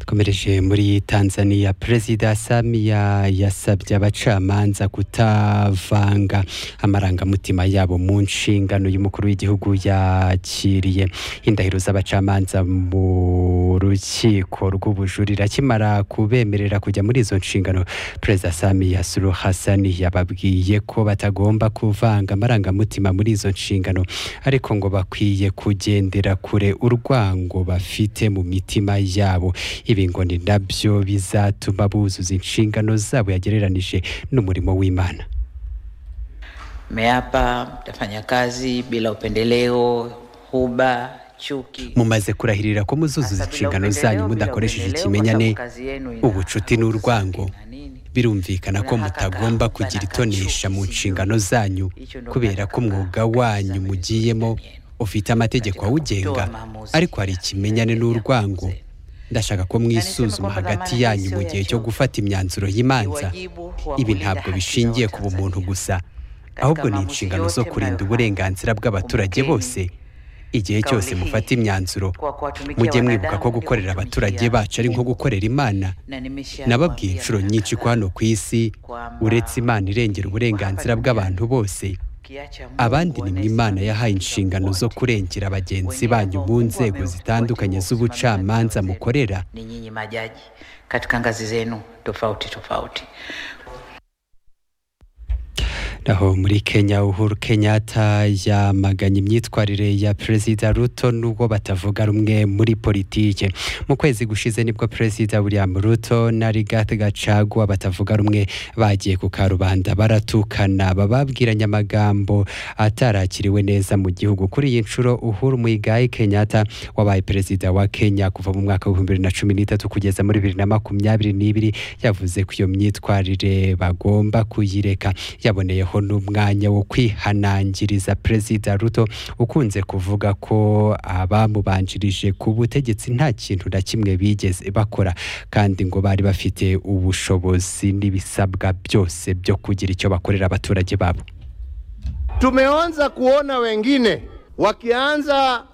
dukomereje muri tanzania perezida samiya yasabye abacamanza kutavanga amarangamutima yabo mu nshingano y'umukuru w'igihugu yakiriye indahiro z'abacamanza mu rukiko rw'ubujurira akimara kubemerera kujya muri izo nshingano perezida samiya suru hasani yababwiye ko batagomba kuvanga amarangamutima muri izo nshingano ariko ngo bakwiye kugendera kure urwango bafite mu mitima yabo ibi ngo ni nabyo bizatuma buzuza inshingano zabo yagereranije n'umurimo w'imana Mmeapa mtafanya kazi bila upendeleo, huba, chuki. mumaze kurahirira ko muzuzuza Hasa bila inshingano zanyu upendeleo, bila mudakoresheje upendeleo, ikimenyane kwa sababu kazi yenu ina- ubucuti n'urwango na nini. birumvikana ko mutagomba kugira itonesha mu nshingano zanyu kubera ko umwuga wanyu mugiyemo ufite amategeko awugenga ariko hari ikimenyane n'urwango ndashaka ko mwisuzuma hagati yanyu mu gihe cyo gufata imyanzuro y'imanza ibi ntabwo bishingiye ku bumuntu gusa ahubwo ni inshingano zo kurinda uburenganzira bw'abaturage bose igihe cyose mufata imyanzuro mujye mwibuka ko gukorera abaturage bacu ari nko gukorera imana nababwiye inshuro nyinshi ko hano ku isi uretse imana irengera uburenganzira bw'abantu bose abandi ni mwe imana yahaye inshingano zo kurengera bagenzi banyu mu nzego zitandukanye z'ubucamanza mukorera ni nyinyi majaji katika ngazi zenu tofauti tofauti naho muri kenya uhuru kenyatta yamaganye imyitwarire ya perezida ruto n'ubwo batavuga rumwe muri politike mu kwezi gushize nibwo perezida william ruto na rigathi gacagua batavuga rumwe bagiye ku karubanda baratukana bababwiranye amagambo atarakiriwe neza mu gihugu kuri iyi nshuro uhuru muigai kenyatta wabaye perezida wa kenya kuva mu mwaka w'ibihumbi bibiri na cumi n'itatu kugeza muri bibiri na makumyabiri n'ibiri yavuze ko iyo myitwarire bagomba kuyireka yaboneyeho n'umwanya wo kwihanangiriza perezida ruto ukunze kuvuga ko abamubanjirije ku butegetsi nta kintu na kimwe bigeze bakora kandi ngo bari bafite ubushobozi n'ibisabwa byose byo kugira icyo bakorera abaturage babo Tumeanza kuona wengine wakianza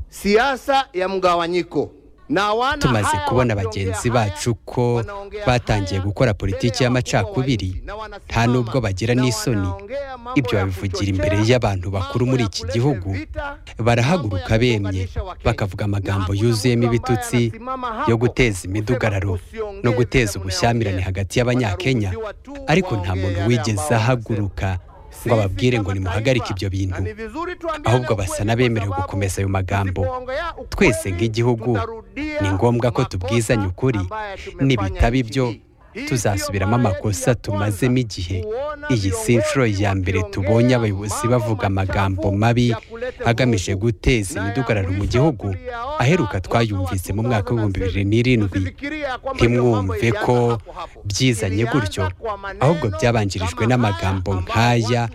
siasa ya mgawanyiko na wana tumaze haya kubona wakiongea bagenzi haya, bacu ko wanaongea batangiye haya gukora mbele politiki ya y'amacakubiri wakubwa wa nchi, na nta n'ubwo wanasimama, bagira na n'isoni wanaongea mambo ibyo ya babivugira kuchochea, imbere y'abantu bakuru mambo muri ya iki kuleta gihugu vita, mambo barahaguruka ya bemye kuunganisha Wakenya. bakavuga amagambo Na hakuna yuzuyemo mtu ambaye ibitutsi anasimama hapo yo guteza kusema imidugararo usiongee no vile guteza munaongea. ubushyamirane hagati y'abanyakenya Wanaruhusiwa tu ariko nta waongee muntu yale wigeze ambao wanasema. ahaguruka ngo ababwire ngo nimuhagarike ibyo bintu ahubwo basa n'abemerewe gukomeza ayo magambo twese nk'igihugu ni ngombwa ko tubwizanya ukuri nibitaba ibyo tuzasubiramo amakosa tumazemo igihe iyi si inshuro ya mbere tubonye abayobozi bavuga amagambo mabi agamije guteza imidugararo mu gihugu aheruka twayumvise mu mwaka w'ibihumbi bibiri n'irindwi ntimwumve ko byizanye gutyo ahubwo byabanjirijwe n'amagambo nk'aya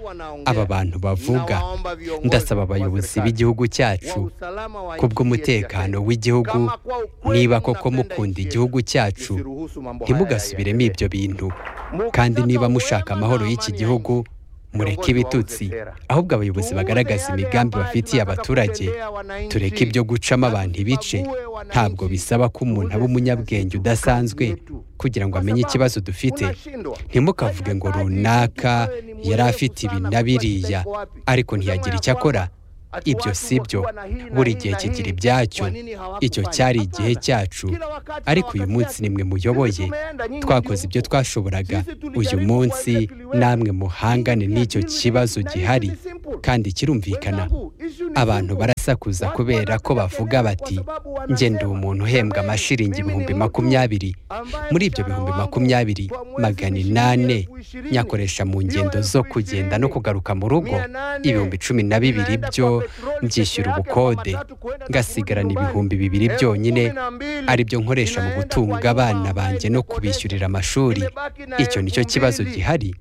aba bantu bavuga ndasaba abayobozi b'igihugu cyacu kubw'umutekano w'igihugu niba koko mukunda igihugu cyacu ntimugasubiremo ibyo bintu kandi niba mushaka amahoro y'iki gihugu mureke ibitutsi ahubwo abayobozi bagaragaza imigambi bafitiye abaturage tureke ibyo gucamo abantu ibice ntabwo bisaba ko umuntu aba umunyabwenge udasanzwe kugira ngo amenye ikibazo dufite ntimukavuge ngo runaka yari afite ibi na biriya ariko ntiyagira icyo akora ibyo si byo buri gihe kigira ibyacyo icyo cyari igihe cyacu ariko uyu munsi nimwe muyoboye twakoze ibyo twashoboraga uyu munsi namwe muhangane n'icyo kibazo gihari kandi kirumvikana abantu barasakuza kubera ko bavuga bati njye ndi umuntu uhembwa amashiringi ibihumbi makumyabiri muri ibyo bihumbi makumyabiri magana inane nyakoresha mu ngendo zo kugenda no kugaruka mu rugo ibihumbi cumi na bibiri byo mbyishyura ubukode ngasigarana ibihumbi bibiri byonyine aribyo nkoresha mu gutunga abana banjye no kubishyurira amashuri icyo nicyo kibazo gihari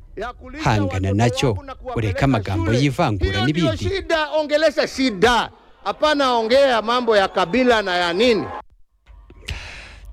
hangana nacyo ureke amagambo y'ivangura Hiyo ndiyo n'ibindi shida, ongelesha shida, hapana ongea mambo ya kabila na ya nini.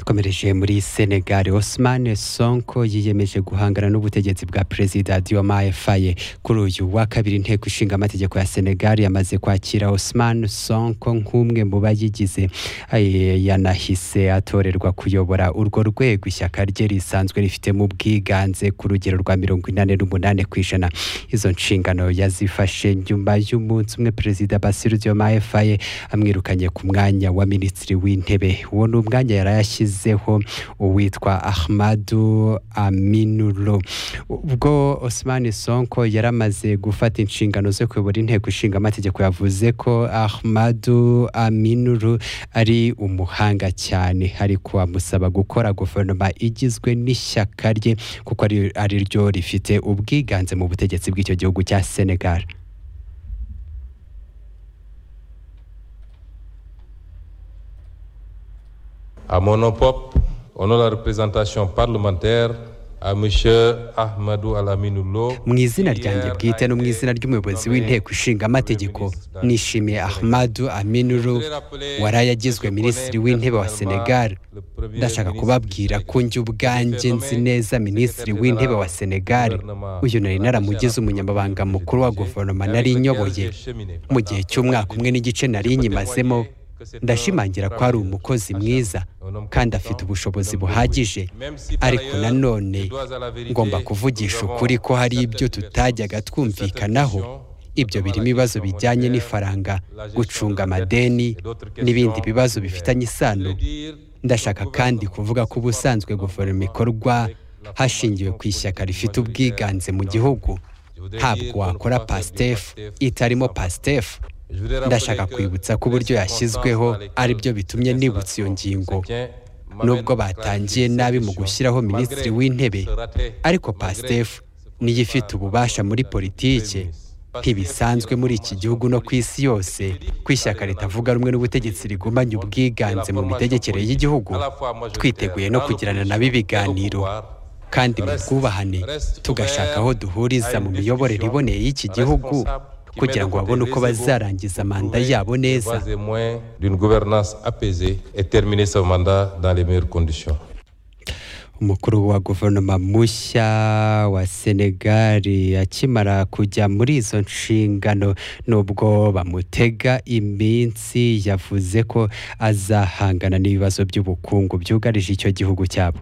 dukomereje muri senegal osman sonko yiyemeje guhangana n'ubutegetsi bwa perezida diomaye faye kuri uyu wa kabiri inteko ishinga amategeko ya senegal yamaze kwakira osman sonko nk'umwe mu bayigize Aye, yanahise atorerwa kuyobora urwo rwego ishyaka rye risanzwe rifitemo ubwiganze ku rugero rwa mirongo inani n'umunani ku ijana izo nshingano yazifashe nyuma y'umunsi umwe perezida basiru diomaye faye amwirukanye ku mwanya wa minisitiri w'intebe uwo ni umwanya yari yashyizeho uwitwa ahmadu aminulo ubwo osman sonko yaramaze gufata inshingano zo kuyobora inteko ishinga amategeko yavuze ko ahmadu aminulo ari umuhanga cyane ariko amusaba gukora guverinoma igizwe n'ishyaka rye kuko ari- ari ryo rifite ubwiganze mu butegetsi bw'icyo gihugu cya senegal À mon nom propre, au nom de la représentation parlementaire, à M. Ahmadou Alaminoulo. mu izina ryanjye bwite no mu izina ry'umuyobozi w'inteko ishinga amategeko nishimiye ahmadu aminuru waraye agizwe minisitiri w'intebe wa senegal ndashaka kubabwira ko njye ubwanjye nzi neza minisitiri w'intebe wa senegal uyu nari naramugize umunyamabanga mukuru wa guverinoma nari nyoboye mu gihe cy'umwaka umwe n'igice nari nyimazemo ndashimangira ko ari umukozi mwiza kandi afite ubushobozi buhagije ariko nanone ngomba kuvugisha ukuri ko hari ibyo tutajyaga twumvikanaho ibyo birimo ibibazo bijyanye n'ifaranga gucunga amadeni n'ibindi bibazo bifitanye isano ndashaka kandi kuvuga ko ubusanzwe guverinoma ikorwa hashingiwe ku ishyaka rifite ubwiganze mu gihugu ntabwo wakora pasitefu itarimo pasitefu ndashaka kwibutsa ko uburyo yashyizweho ari byo bitumye nibutsa iyo ngingo nubwo batangiye nabi mu gushyiraho minisitiri w'intebe ariko pasitefu niyo ifite ububasha muri politike ntibisanzwe muri iki gihugu no ku isi yose ko ishyaka ritavuga rumwe n'ubutegetsi rigumanye ubwiganze mu mitegekere y'igihugu twiteguye no kugirana nabo ibiganiro kandi mu bwubahane tugashaka aho duhuriza mu miyoborere iboneye y'iki gihugu kugira ngo babone uko bazarangiza manda yabo neza Pas et moins d'une gouvernance apaisée et terminer ce mandat dans les meilleures conditions. umukuru wa guverinoma mushya wa senegali akimara kujya muri izo nshingano nubwo bamutega iminsi yavuze ko azahangana n'ibibazo by'ubukungu byugarije icyo gihugu cyabo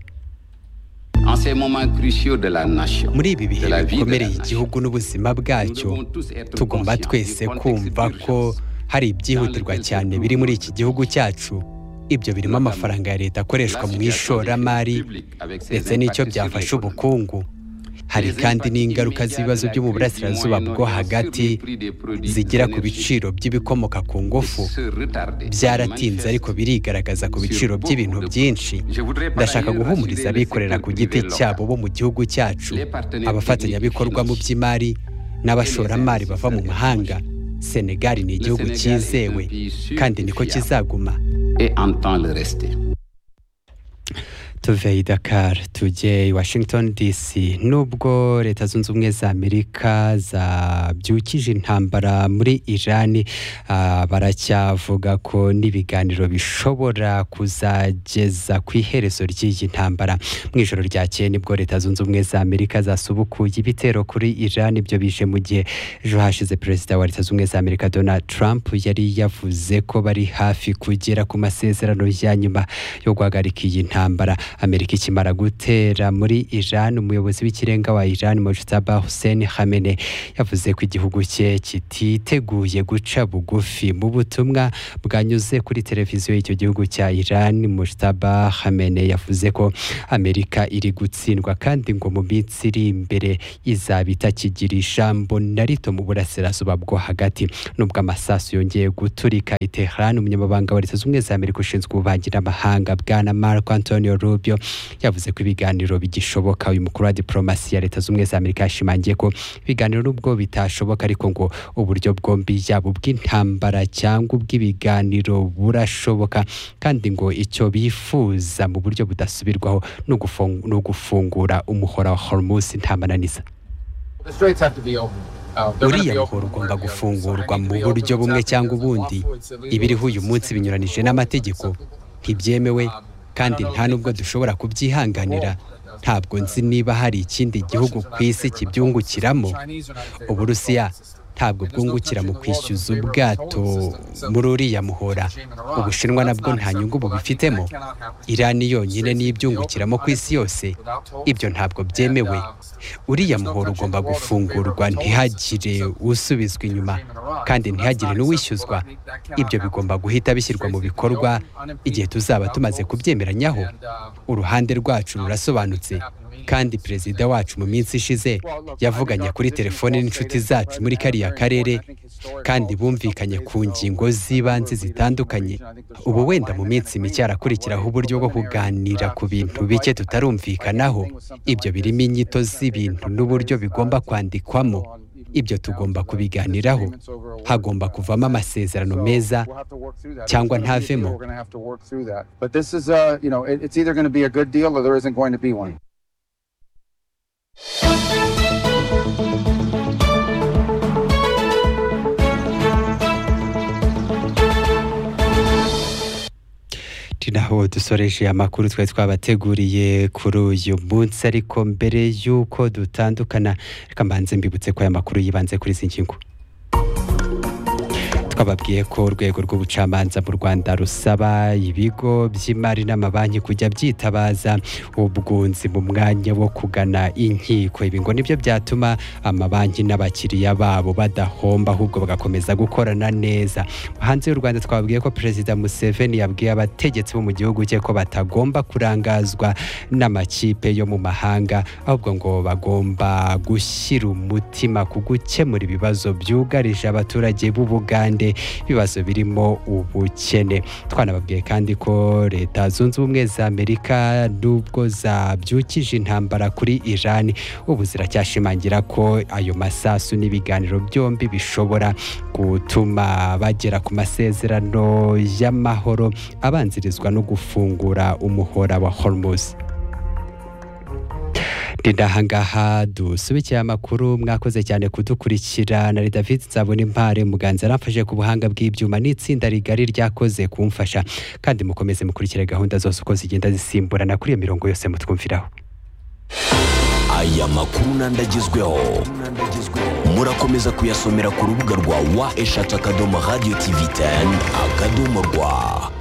En ces moments cruciaux de la nation, muri ibi bihe de la vie de la bikomere nation, igihugu n'ubuzima bwacyo tugomba twese kumva ko hari ibyihutirwa cyane biri muri iki gihugu cyacu ibyo birimo amafaranga ya leta akoreshwa mu ishoramari ndetse n'icyo byafasha ubukungu hari kandi n'ingaruka z'ibibazo byo mu burasirazuba bwo hagati zigira ku biciro by'ibikomoka ku ngufu byaratinze ariko birigaragaza ku biciro by'ibintu byinshi ndashaka guhumuriza abikorera ku giti cyabo bo mu gihugu cyacu abafatanyabikorwa mu by'imari n'abashoramari bava mu mahanga senegali ni igihugu cyizewe kandi niko kizaguma et entend le rester. tuve i Dakar tujye i Washington DC nubwo leta zunze ubumwe za Amerika zabyukije intambara muri Iran ah, baracyavuga ko n'ibiganiro bishobora kuzageza ku iherezo ry'iyi ntambara mu ijoro ryakeye nibwo leta zunze ubumwe za Amerika zasubukuye ibitero kuri Iran ibyo bije mu gihe ejo hashize perezida wa leta zunze ubumwe za Amerika Donald Trump yari yavuze ko bari hafi kugera ku masezerano ya nyuma yo guhagarika iyi ntambara amerika ikimara gutera muri iran umuyobozi w'ikirenga wa iran mujtaba hussein hamene yavuze ko igihugu cye kititeguye guca bugufi mu butumwa bwanyuze kuri televiziyo y'icyo gihugu cya iran mujtaba hamene yavuze ko amerika iri gutsindwa kandi ngo mu minsi iri imbere izaba itakigira ijambo na rito mu burasirazuba bwo hagati nubwo amasasu yongeye guturika i Tehran umunyamabanga wa leta zunze ubumwe za Amerika ushinzwe ububanyi n'amahanga bwana Marco Antonio Rubio yavuze ko ibiganiro bigishoboka uyu mukuru wa diplomasi ya leta zunze ubumwe za Amerika yashimangiye ko ibiganiro nubwo bitashoboka ariko ngo uburyo bwombi yaba ubw'intambara cyangwa ubw'ibiganiro burashoboka kandi ngo icyo bifuza mu buryo budasubirwaho ni ugufung- ni ugufungura umuhora wa Hormuz nta mananiza uriya muhoro ugomba gufungurwa mu buryo bumwe cyangwa ubundi ibiriho uyu munsi binyuranije n'amategeko ntibyemewe kandi nta nubwo dushobora kubyihanganira ntabwo nzi niba hari ikindi gihugu ku isi kibyungukiramo uburusiya ntabwo bwungukira mu kwishyuza ubwato muri uriya muhora ubushinwa nabwo nta nyungu bubifitemo irani yonyine niyo ibyungukiramo ku isi yose ibyo ntabwo byemewe uriya muhora ugomba gufungurwa ntihagire usubizwa inyuma kandi ntihagire n'uwishyuzwa ibyo bigomba guhita bishyirwa mu bikorwa igihe tuzaba tumaze kubyemeranyaho uruhande rwacu rurasobanutse kandi perezida wacu mu minsi ishize yavuganye kuri telefone n'inshuti zacu muri kariya karere kandi bumvikanye ku ngingo z'ibanze zitandukanye ubu wenda mu minsi mike harakurikiraho uburyo bwo kuganira ku bintu bike tutarumvikanaho ibyo birimo inyito z'ibintu n'uburyo bigomba kwandikwamo ibyo tugomba kubiganiraho hagomba kuvamo amasezerano meza cyangwa ntavemo But this is, uh, you know, it, it's either going to be a good deal or there isn't going to be one. ni naho dusoreje amakuru twari twabateguriye kuri uyu munsi ariko mbere y'uko dutandukana reka mbanze mbibutse ko aya makuru yibanze kuri izi ngingo twababwiye ko urwego rw'ubucamanza mu rwanda rusaba ibigo by'imari n'amabanki kujya byitabaza ubwunzi mu mwanya wo kugana inkiko ibi ngo nibyo byatuma amabanki n'abakiriya babo badahomba ahubwo bagakomeza gukorana neza hanze y'u rwanda twababwiye ko perezida museveni yabwiye abategetsi bo mu gihugu cye ko batagomba kurangazwa n'amakipe yo mu mahanga ahubwo ngo bagomba gushyira umutima ku gukemura ibibazo byugarije abaturage b'ubugande ibibazo birimo ubukene twanababwiye kandi ko leta zunze ubumwe za amerika nubwo zabyukije intambara kuri irani ubu ziracyashimangira ko ayo masasu n'ibiganiro byombi bishobora gutuma bagera ku masezerano y'amahoro abanzirizwa no gufungura umuhora wa hormuz ngaha dusubikiye amakuru mwakoze cyane kudukurikira na david nzabona impare muganza aramfashe ku buhanga bw'ibyuma n'itsinda rigari ryakoze kumfasha kandi mukomeze mukurikire gahunda zose uko zigenda zisimburana kuri iyo mirongo yose mutwumviraho aya makuru n'andagezweho murakomeza kuyasomera ku rubuga rwa wa eshatu akadomo radiyo tivi teni akadomo rwa